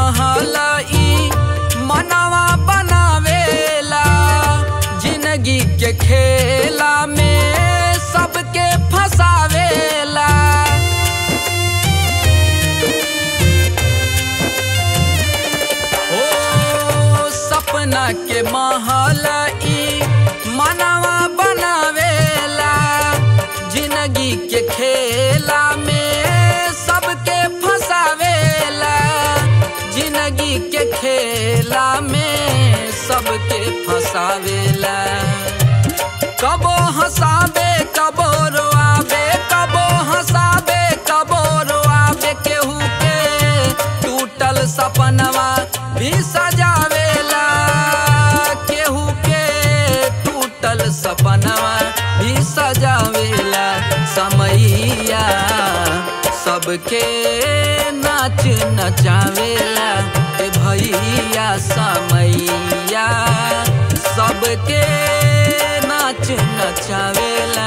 महल ई मनवा बनावेला जिंदगी के खेला में सबके फसावेला ओ सपना के महल ई मनवा बनावेला जिंदगी के खेला में सबके फसावेला जिंदगी के खेला में सबके फसावेला कबो हंसाबे कबो रोआबे कबो हंसाबे कबो रोआबे केहू के टूटल सपनवा भी सजावेला केहू के टूटल सपनवा भी सजावेला समैया सबके नाच नचावेला ए भैया समैया सबके नाच नचावेला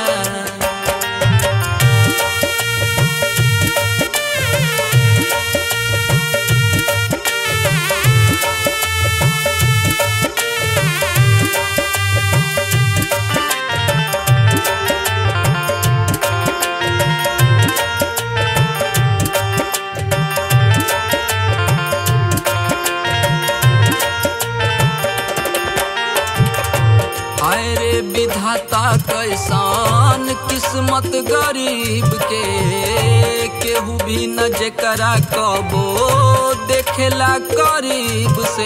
हाय रे विधाता कैसान किस्मत गरीब के केहू भी न जेकरा कबो देखेला करीब से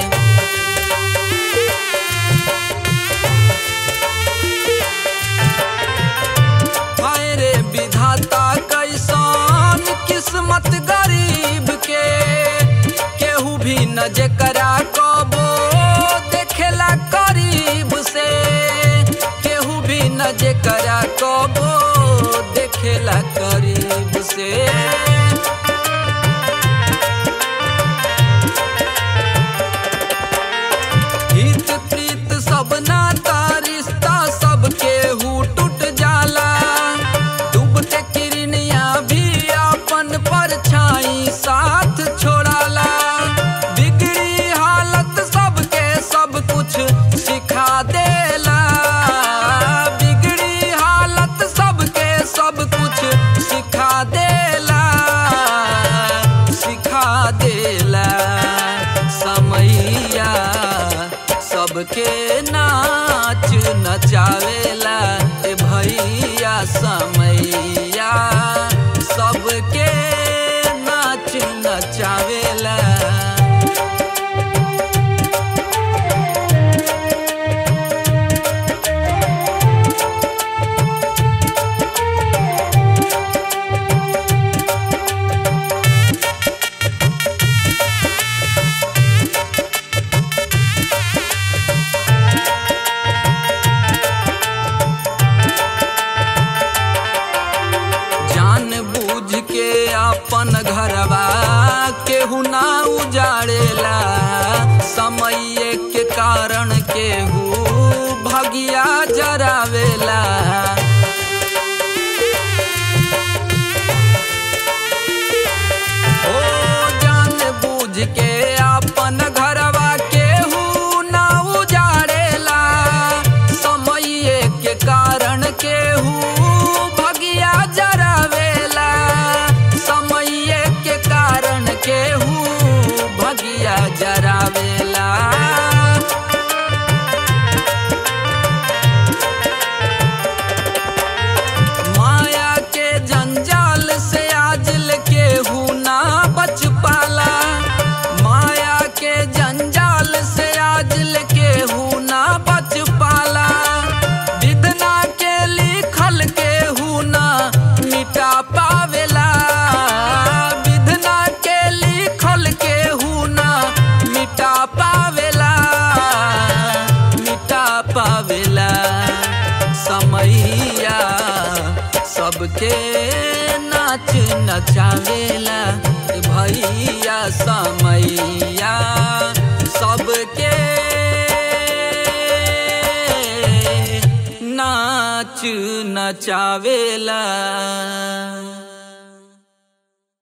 हाय रे विधाता कैसान किस्मत गरीब के केहू भी न जेकरा कबो देखेला करीब से केहू भी न जेकरा कबो देखेला करीब से हित प्रीत सब नाता रिश्ता सब केहू टूट जाला डूबते किरनिया भी अपन परछाई साथ छोड़ाला बिगड़ी हालत सबके सब कुछ सिखा देला बिगड़ी हालत सबके सब कुछ सिखा देला सिखा देला समैया सबके नाच नचावेला ए भैया समैया सबके नाच नचावेला जान बूझ के अपन घरवा केहू ना उजाड़ेला समय के कारण केहू भगिया जरावेला ओ जान बूझ के अपन घरवा केहू ना उजाड़ेला समय के कारण केहू भगिया जरावेला समय के कारण केहू भगिया जरावेला माया के जंजाल से आजल केहू ना बच पाला माया के जंजाल से आजल केहू ना बच पाला विधना के लिखल केहू ना मिटा पावेला विधना के लिखल केहू ना मिटा पावेला मिटा पावेला समैया सबके नाच नचावेला ए भैया समैया सबके नाच नचावेला